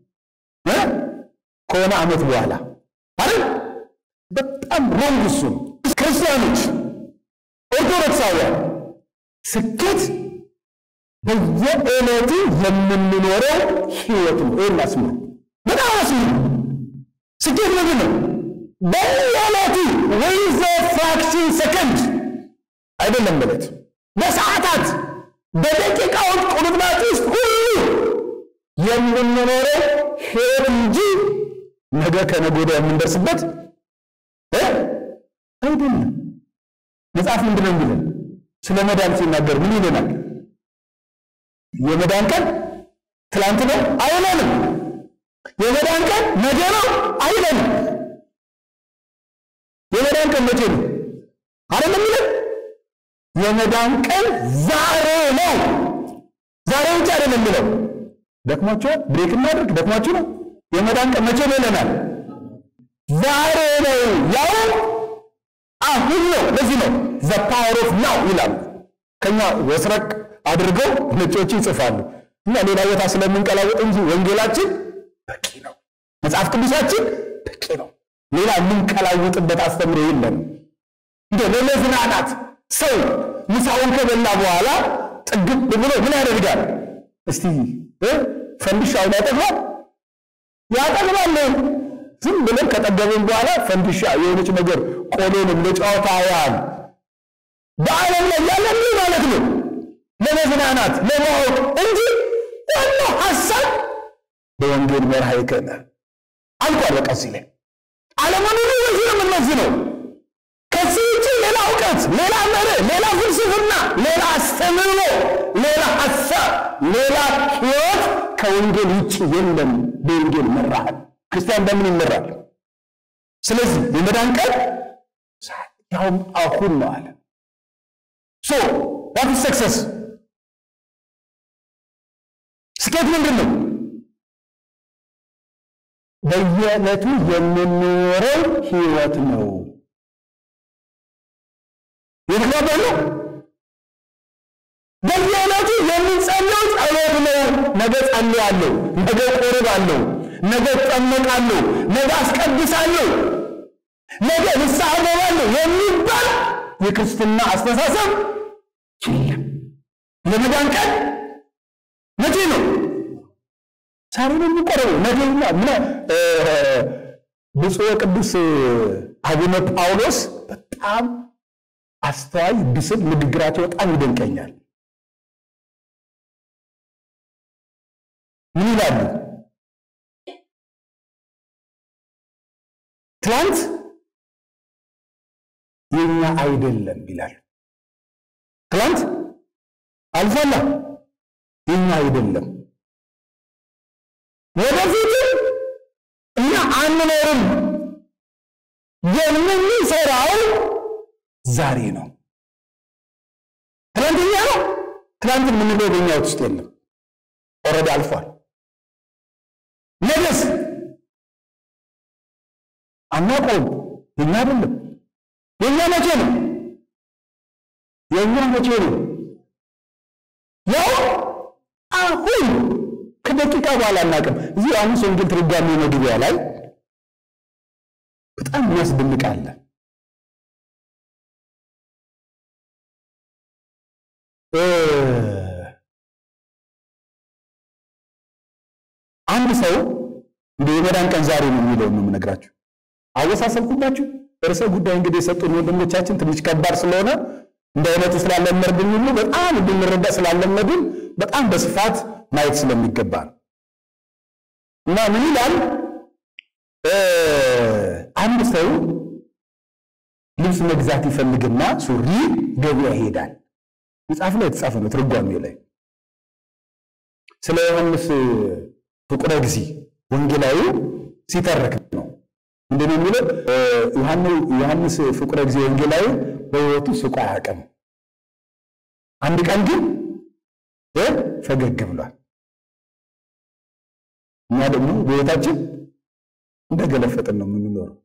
ከሆነ ዓመት በኋላ አይደል? በጣም ሮንግ እሱ ነው። ክርስቲያኖች፣ ኦርቶዶክሳውያን ስኬት በየዕለቱ የምንኖረው ህይወት ነው። ይህን አስምሩ፣ በጣም አስምሩ። ስኬት ምንድን ነው? በየዕለቱ ወይ ዘ ፍራክሽን ሰከንድ አይደለም በለት በሰዓታት በደቂቃዎች ቁርጥማጭ ውስጥ ሁሉ የምንኖረው ህይወት እንጂ ነገ ከነገ ወዲያ የምንደርስበት አይደለም። መጽሐፍ ምንድን ነው የሚለን? ስለ መዳን ሲናገር ምን ይለናል? የመዳን ቀን ትላንት ነው አይለንም። የመዳን ቀን ነገ ነው አይለንም። የመዳን ቀን መቼ ነው አይደለም የሚለን? የመዳን ቀን ዛሬ ነው። ዛሬ ብቻ አይደለም የሚለው ደክሟቸዋል። ብሬክ እናድርግ። ደክሟችሁ ነው። የመዳን ቀን መቼ ነው ይለናል? ዛሬ ነው፣ ያው አሁን ነው። ለዚህ ነው ዘ ፓወር ኦፍ ናው ይላሉ። ከኛ ወስረቅ አድርገው ነጮቹ ይጽፋሉ። እና ሌላ ቦታ ስለምንቀላወጥ እንጂ ወንጌላችን በቂ ነው። መጽሐፍ ቅዱሳችን በቂ ነው። ሌላ የምንቀላውጥበት አስተምሮ የለም። እንደ ለመዝናናት ሰው ምሳውን ከበላ በኋላ ጥግብ ብሎ ምን ያደርጋል? እስቲ እ ፈንዲሻውን ያጠግባል ያጠግባል። ዝም ብለን ከጠገብን በኋላ ፈንዲሻ የሆነች ነገር ቆሎንም ለጨዋታ ያህል በዓለም ላይ ያለ ምን ማለት ነው? ለመዝናናት ለማወቅ እንጂ ዋናው ሀሳብ በወንጌል መርሃ ይከነ አልቋል። በቃ እዚህ ላይ አለመኖሩ በዚህ ነው የምንመዝነው። ከዚህ ውጭ ሌላ እውቀት፣ ሌላ መርህ፣ ሌላ ፍልስፍና፣ ሌላ አስተምህሮ፣ ሌላ ሀሳብ፣ ሌላ ህይወት ከወንጌል ውጭ የለም። በወንጌል መራሃል። ክርስቲያን በምን ይመራል? ስለዚህ የመዳን ቀን ያውም አሁን ነው አለ። ሶ ዋት ኢዝ ሰክሰስ? ስኬት ምንድን ነው? በየዕለቱ የምንኖረው ህይወት ነው። የተግባባን ነው። በየዕለቱ የምንጸልየው ጸሎት ነው። ነገ ጸልያለሁ፣ ነገ ቆርባለሁ፣ ነገ እጠመቃለሁ፣ ነገ አስቀድሳለሁ፣ ነገ ንስሐ እገባለሁ የሚባል የክርስትና አስተሳሰብ የለም። የመዳን ቀን መቼ ነው? ዛሬ ነው የሚቆረበው። ነገኛ ምን ብፁዕ ቅዱስ አቡነ ጳውሎስ በጣም አስተዋይ ብስል ንግግራቸው በጣም ይደንቀኛል። ምን ይላሉ? ትላንት የኛ አይደለም ይላሉ። ትላንት አልፏላ የኛ አይደለም፣ ወደፊትም እኛ አንኖርም። የምንሰራው ዛሬ ነው። ትላንትኛ ነው። ትላንት የምንለው በኛ ውስጥ የለም፣ ኦልሬዲ አልፏል። ነገስ አናውቀውም። የኛ አይደለም። የኛ መቼ ነው? የኛ መቼ ነው? ያው አሁን ከደቂቃ በኋላ አናውቅም። እዚህ ዮሐንስ ወንጌል ትርጓሜ መግቢያ ላይ በጣም የሚያስደንቅ አለ። አንድ ሰው እንደ የመዳን ቀን ዛሬ ነው የሚለውን ነው የምነግራችሁ። አወሳሰብኩባችሁ። ርዕሰ ጉዳይ እንግዲህ የሰጡን ወንድሞቻችን ትንሽ ከባድ ስለሆነ እንደ አይነቱ ስላለመድን ሁሉ በጣም እንድንረዳ ስላለመድን በጣም በስፋት ማየት ስለሚገባ ነው እና ምን ይላል አንድ ሰው ልብስ መግዛት ይፈልግና ሱሪ ገበያ ይሄዳል። መጽሐፍ ላይ የተጻፈ ነው፣ ትርጓሜው ላይ ስለ ዮሐንስ ፍቁረ ጊዜ ወንጌላዊ ሲተረክ ነው። ምንድን ነው የሚለው? ዮሐንስ ፍቁረ ጊዜ ወንጌላዊ በሕይወቱ ስቆ አያውቅም። አንድ ቀን ግን ፈገግ ብሏል። እኛ ደግሞ በሕይወታችን እንደገለፈጥን ነው የምንኖረው።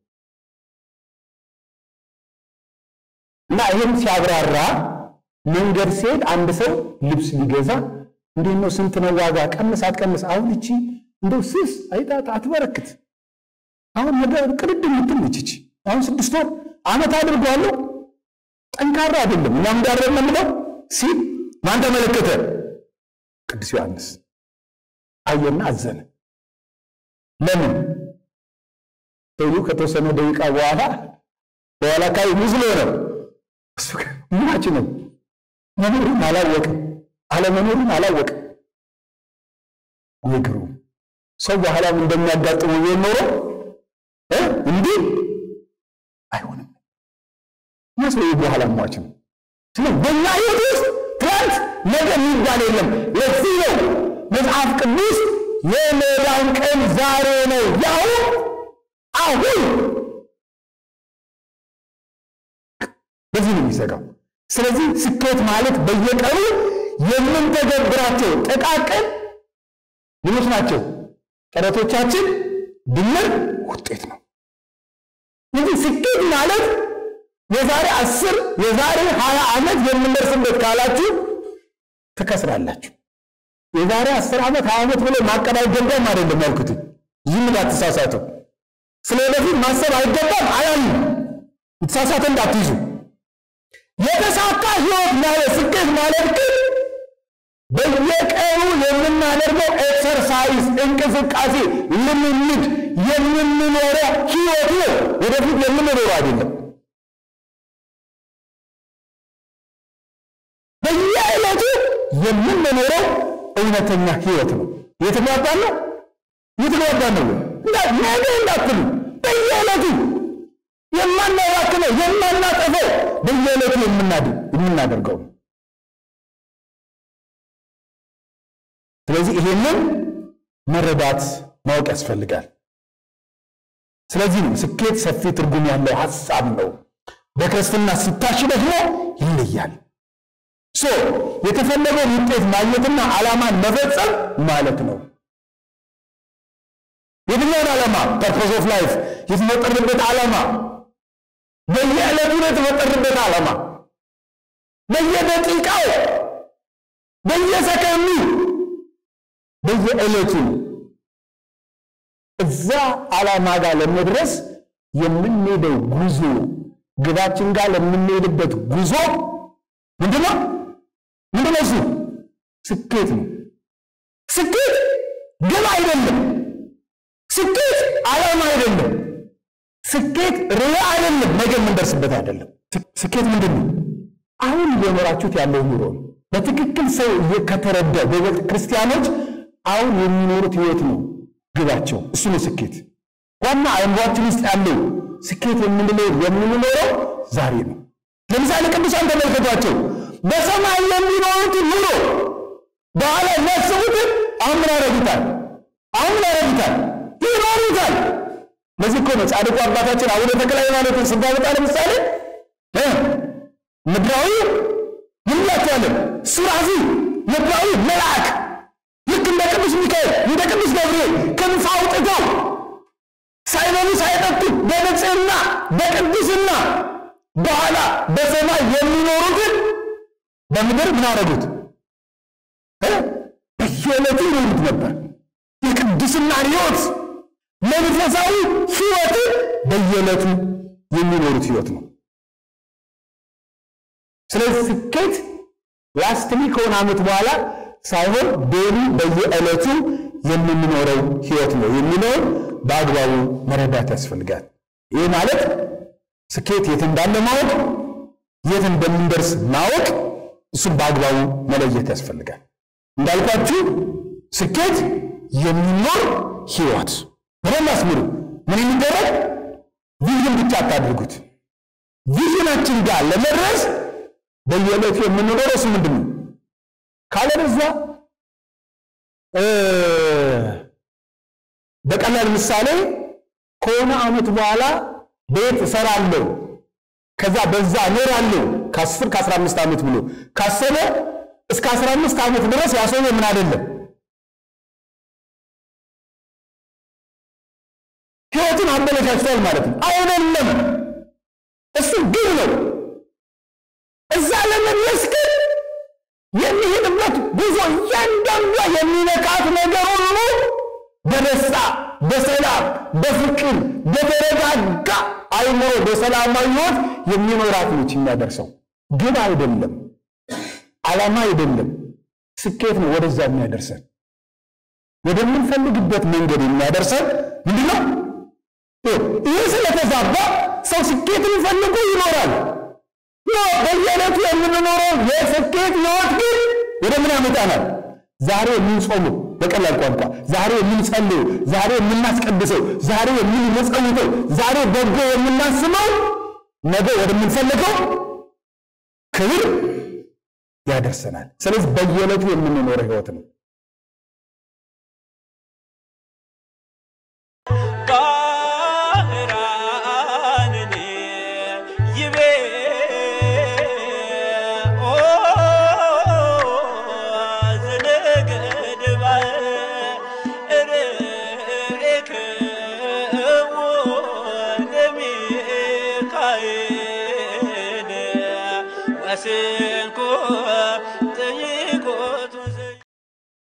እና ይህም ሲያብራራ መንገድ ሲሄድ አንድ ሰው ልብስ ሊገዛ እንዴት ነው ስንት ነው ዋጋ? ቀንስ አትቀንስ? አሁን እቺ እንደው ስስ አይጣት አትበረክት። አሁን ነገር ቅድድ የምትል ነች እቺ። አሁን ስድስት ወር ዓመት አድርጓለሁ ጠንካራ አይደለም። እኛም ጋር የምንለው ሲል ማን ተመለከተ? ቅዱስ ዮሐንስ አየና አዘነ። ለምን ሰውዬ ከተወሰነ ደቂቃ በኋላ በኋላ ካይ ሙዝሎ ነው እሱ ምናችን ነው መኖሩን አላወቅም፣ አለመኖሩን አላወቅም። ይግሩ ሰው በኋላም እንደሚያጋጥመው ቢሆን ኖሮ እንዲህ አይሆንም። እና ሰው በኋላ ሟች ነው። ስለዚህ በእኛ ሕይወት ውስጥ ትናንት ነገ የሚባል የለም። ለዚህ ነው መጽሐፍ ቅዱስ የመዳን ቀን ዛሬ ነው፣ ያው አሁን በዚህ ነው የሚዘጋው። ስለዚህ ስኬት ማለት በየቀኑ የምንተገብራቸው ጥቃቅን ምኖች ናቸው? ጥረቶቻችን ድምር ውጤት ነው እንጂ ስኬት ማለት የዛሬ አስር የዛሬ ሀያ ዓመት የምንደርስበት ካላችሁ ትከስራላችሁ። የዛሬ አስር ዓመት ሀያ ዓመት ብሎ ማቀድ አይገባም አይደለም ያልኩት። ይህም እንዳትሳሳቱ። ስለ ወደፊት ማሰብ አይገባም አላልም። የተሳሳተ እንዳትይዙ። የተሳካ ህይወት ማለት ስኬት ማለት ግን በየቀኑ የምናደርገው ኤክሰርሳይዝ፣ እንቅስቃሴ፣ ልምምድ የምንኖረው ህይወት ነው። ወደፊት የምንኖረው አይደለም። በየዕለቱ የምንኖረው እውነተኛ ህይወት ነው። የተግባባን ነው። የተግባባን ነው። ነገ እንዳትሉ በየዕለቱ የማናባክነው የማናጠፈው በየዕለቱ የምናደርገው ነው። ስለዚህ ይሄንን መረዳት ማወቅ ያስፈልጋል። ስለዚህ ነው ስኬት ሰፊ ትርጉም ያለው ሀሳብ ነው። በክርስትና ሲታሽ ደግሞ ይለያል። ሶ የተፈለገውን ውጤት ማግኘትና ዓላማን መፈጸም ማለት ነው። የትኛውን ዓላማ? ፐርፖዝ ኦፍ ላይፍ የተፈጠርንበት ዓላማ በየዕለቱ ነው የተፈጠርንበት ዓላማ በየደቂቃው በየሰከንዱ በየዕለቱ እዛ ዓላማ ጋር ለመድረስ የምንሄደው ጉዞ ግባችን ጋር ለምንሄድበት ጉዞ ምንድነው? ምንድነው? እሱ ስኬት ነው። ስኬት ግብ አይደለም። ስኬት ዓላማ አይደለም። ስኬት ርዕይ አይደለም። ነገ የምንደርስበት አይደለም። ስኬት ምንድን ነው? አሁን እየኖራችሁት ያለው ኑሮ ነው። በትክክል ሰው ከተረዳ በቤተ ክርስቲያኖች አሁን የሚኖሩት ህይወት ነው ግባቸው። እሱ ነው ስኬት። ዋና አእምሯችን ውስጥ ያለው ስኬት የምንለው የምንኖረው ዛሬ ነው። ለምሳሌ ቅዱሳን ተመልከቷቸው። በሰማይ የሚኖሩትን ኑሮ በኋላ የሚያስቡትን አሁን ምን ያደርጉታል? አሁን ምን ያደርጉታል? ይኖሩታል። ለዚህ እኮ ነው ጻድቁ አባታችን አቡነ ተክለ ሃይማኖትን ስናመጣ ለምሳሌ ምድራዊ ይላቸዋለን ሱራፊ ምድራዊ መልአክ ልክ እንደ ቅዱስ ሚካኤል እንደ ቅዱስ ገብርኤል ክንፍ አውጥተው ሳይበሉ ሳይጠጡ በንጽህና በቅድስና በኋላ በሰማይ የሚኖሩትን በምድር ምን አደረጉት? በየዕለቱ ይኖሩት ነበር። የቅድስና ሕይወት መንፈሳዊ ሕይወት በየዕለቱ የሚኖሩት ሕይወት ነው። ስለዚህ ስኬት ላስትሊ ከሆነ ዓመት በኋላ ሳይሆን ዴሊ በየዕለቱ የምንኖረው ሕይወት ነው የሚለውን በአግባቡ መረዳት ያስፈልጋል። ይህ ማለት ስኬት የት እንዳለ ማወቅ፣ የት እንደምንደርስ ማወቅ፣ እሱም በአግባቡ መለየት ያስፈልጋል። እንዳልኳችሁ ስኬት የሚኖር ሕይወት በደንብ አስምሩ። ምን የሚደረግ ቪዥን ብቻ አታድርጉት። ቪዥናችን ጋር ለመድረስ በየዕለቱ የምንኖረው እሱ ምንድን ነው? ካለበዛ በቀላል ምሳሌ ከሆነ ዓመት በኋላ ቤት እሰራለሁ ከዛ በዛ እኖራለሁ ከአስር ከአስራ አምስት ዓመት ብሎ ካሰበ እስከ አስራ አምስት ዓመት ድረስ ያሰበ ምን አይደለም ህይወቱን አበለሻሽቷል ማለት ነው። አይደለም እሱ ግብ ነው። እዛ ለመድረስ ግን የሚሄድበት ጉዞ እያንዳንዷ የሚነካት ነገር ሁሉ በደስታ በሰላም በፍቅር በተረጋጋ አይምሮ በሰላማዊ ህይወት የሚኖራት ነች የሚያደርሰው። ግብ አይደለም፣ ዓላማ አይደለም፣ ስኬት ነው ወደዛ የሚያደርሰን ወደምንፈልግበት መንገድ የሚያደርሰን ምንድነው? ይህ ስለተዛባ ሰው ስኬትን ፈልጎ ይኖራል። በየዕለቱ የምንኖረው የስኬት ህይወት ግን ወደ ምን ያመጣናል? ዛሬ የምንጾመው በቀላል ቋንቋ ዛሬ የምንጸልየው፣ ዛሬ የምናስቀድሰው፣ ዛሬ የምንመጸውተው፣ ዛሬ በጎ የምናስበው ነገ ወደምንፈልገው ክብር ያደርሰናል። ስለዚህ በየዕለቱ የምንኖረው ህይወት ነው። ባህራንን ይቤ ኦ ዘነገድ ማሲንቆ ጥይት